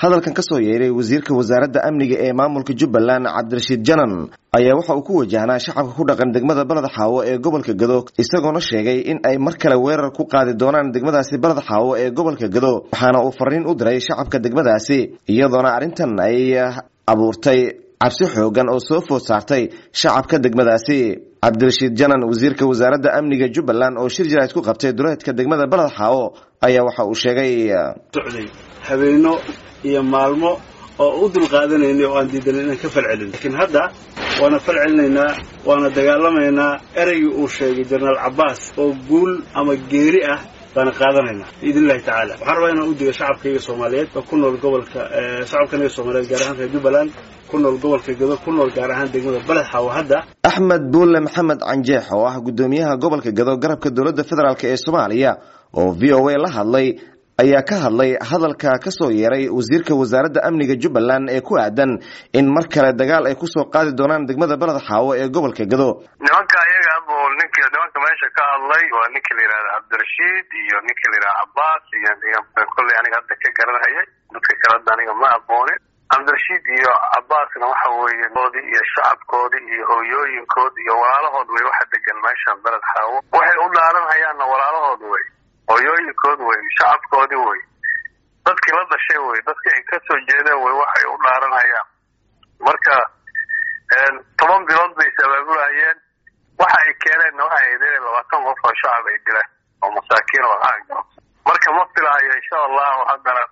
hadalkan ka soo yeeray wasiirka wasaaradda amniga ee maamulka jubbaland cabdirashiid janan ayaa waxa uu ku wajahnaa shacabka ku dhaqan degmada baled xaawo ee gobolka gado isagoona sheegay in ay mar kale weerar ku qaadi doonaan degmadaasi baled xaawo ee gobolka gado waxaana uu fariin u diray shacabka degmadaasi iyadoona arrintan ay abuurtay cabsi xoogan oo soo food saartay shacabka degmadaasi cabdirashiid janan wasiirka wasaaradda amniga jubbaland oo shir jiraad ku qabtay duleedka degmada baled xaawo ayaa waxa uu sheegay socday habeeno iyo maalmo oo u dulqaadanaynay oo aan diidanin inaan ka falcelin laakiin hadda waana falcelinaynaa waana dagaalamaynaa ereygii uu sheegay jenaraal cabbaas oo guul ama geeri ah baana qaadanaynaa biidn illahi tacaala waxaan rabaa inaan u diga shacabkayga soomaaliyeed oo ku nool gobolka shacabkanaga soomaaliyeed gaar ahaan reer jubbaland ku nool gobolka gado ku nool gaar ahaan degmada baled xaawo hadda axmed buulle maxamed canjeex oo ah guddoomiyaha gobolka gado garabka dowladda federaalk ee soomaaliya oo v o a la hadlay ayaa ka hadlay hadalka ka soo yeeray wasiirka wasaaradda amniga jubbaland ee ku aadan in mar kale dagaal ay kusoo qaadi doonaan degmada baled xaawo ee gobolka gado nimanka ayaga bu nink nimanka meesha ka hadlay waa ninka la yihahda cabdirashiid iyo ninka la yihahda cabbaas iyo kolley aniga hadda ka garanhayay dadka kale hadda aniga ma aqoonin cabdirashiid iyo cabbaasna waxa weeye doodii iyo shacabkoodii iyo hooyooyinkood iyo walaalahood way waxa degan meeshan baled xaawo waxay u dhaaranhayaanna walaalahood wey hooyooyinkood wey shacabkoodii wey dadkii la dhashay wey dadkii ay kasoo jeedeen wey waxay u dhaaranhayaan marka toban bilood bay sabaabulahayeen waxa ay keeneenna waxay ahayd inay labaatan qof oo shacab ay dilaan oo masaakiin oo caanka marka ma filahayo insha allahu haddana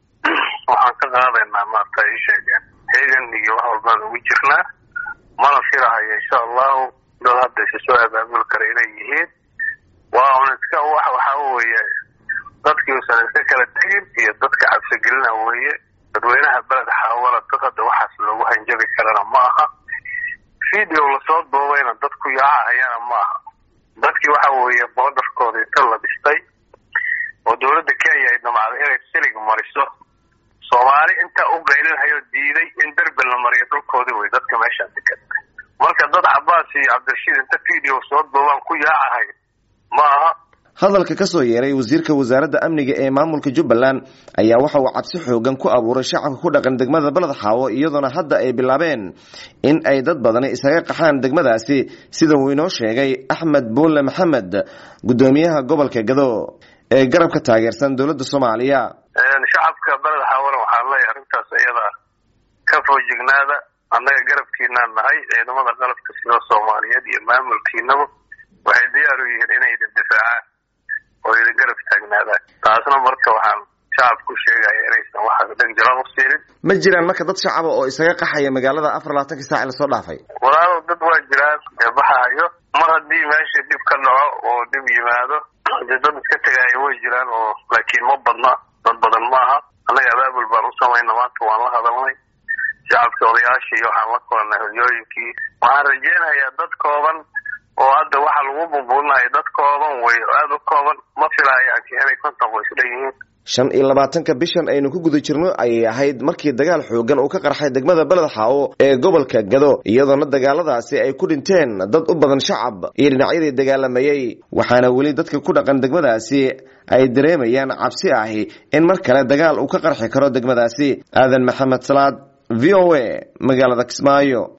waxaan ka qaadaynaa maarta ay sheegeen heegan iyo wax walbaan ugu jirnaa mana filahayo insha allahu dad hadda isa soo abaabuli kara inay yihiin waa un iska waxa weeye dadkii usan iska kala tegin iyo dadka cabsigelina weeye dadweynaha beled xaawala dad hadda waxaas loogu hanjabi karana ma aha video lasoo duubayna dadku yaacahayana ma aha dadkii waxa weeye boodarkooda inta la dhistay oo dowladda kenya ay damacday inay silig mariso soomaali intaa u qaylinhayo diiday in derbi la mariyo dhulkoodii wey dadka meeshaan degan marka dad cabbaas iyo cabdirashiid inta video soo duubaan ku yaacahay ma aha hadalka ka soo yeeray wasiirka wasaaradda amniga ee maamulka jubbaland ayaa waxa uu cabsi xoogan ku abuuray shacabka ku dhaqan degmada baled xaawo iyadoona hadda ay bilaabeen in ay dad badani isaga qaxaan degmadaasi sida uu inoo sheegay axmed buulle maxamed guddoomiyaha gobolka gado ee garabka taageersan dowladda soomaaliya shacabka baled xaawona waxaan leeyahay arrintaas iyada ka foojignaada annaga garabkiinaan nahay ciidamada qalabka sida soomaaliyeed iyo maamulkiinaba waxay diyaar u yihiin inay idin difaacaan oo idin garab taagnaadaan taasna marka waxaan shacab ku sheegaya inaysan waxa dhegjalan u siinin ma jiraan marka dad shacaba oo isaga qaxaya magaalada afar labaatanka saac lasoo dhaafay walaalow dad waa jiraan ee baxahayo mar haddii meesha dhib ka dhaco oo dhib yimaado dee dad iska tegaayo way jiraan oo laakiin ma badna dad badan ma aha annaga abaabul baan u samayna maanta waan la hadalnay shacabkii odayaashii iyo waxaan la kulannay horyooyinkii waxaan rajeynayaa dad kooban oo hadda waxa lagu bumbuulinaya dad kooban wey aada u kooban ma filaayo inay konton qoys leeyihiin shan iyo labaatanka bishan aynu ku guda jirno ayay ahayd markii dagaal xoogan uu ka qarxay degmada beled xaawo ee gobolka gado iyadoona dagaaladaasi ay ku dhinteen dad u badan shacab iyo dhinacyadii dagaalamayey waxaana weli dadka ku dhaqan degmadaasi ay dareemayaan cabsi ahi in mar kale dagaal uu ka qarxi karo degmadaasi aadan maxamed salaad v o a magaalada kismaayo